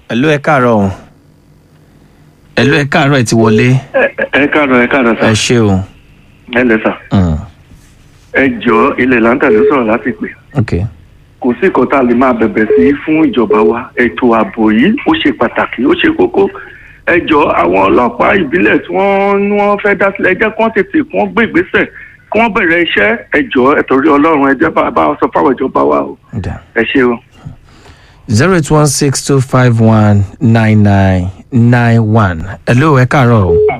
ẹ̀lú ẹ káàárọ̀ o ẹ̀lú ẹ káàárọ̀ ẹ ti wọlé ẹ káàárọ̀ ẹ káàárọ̀ ẹ sà ṣé o ẹ lẹ sà Mm, ẹ jọ ilẹ̀ láńtà ló sọ̀rọ̀ láti pè ok kò sí nǹkan tá a lè máa bẹ̀bẹ̀ sí fún ìjọba wa ètò ààbò yìí ó ṣe pàtàkì ó ṣe kókó ẹ jọ àwọn ọlọ́pàá ìbílẹ̀ tí wọ́n ní wọ́n fẹ́ dá sílẹ̀ ẹ jẹ́ kí wọ́n tètè kí wọ́n gbé ìgbésẹ̀ kí wọ́n bẹ̀rẹ̀ iṣẹ́ ẹ jọ ẹ torí ọlọ́run ẹ jẹ́ bá bá sọ fáwọn ìjọba wa o da ẹ ṣe o. zero eight one six two five one nine nine nine one ẹ̀lú ẹ káàárọ̀ o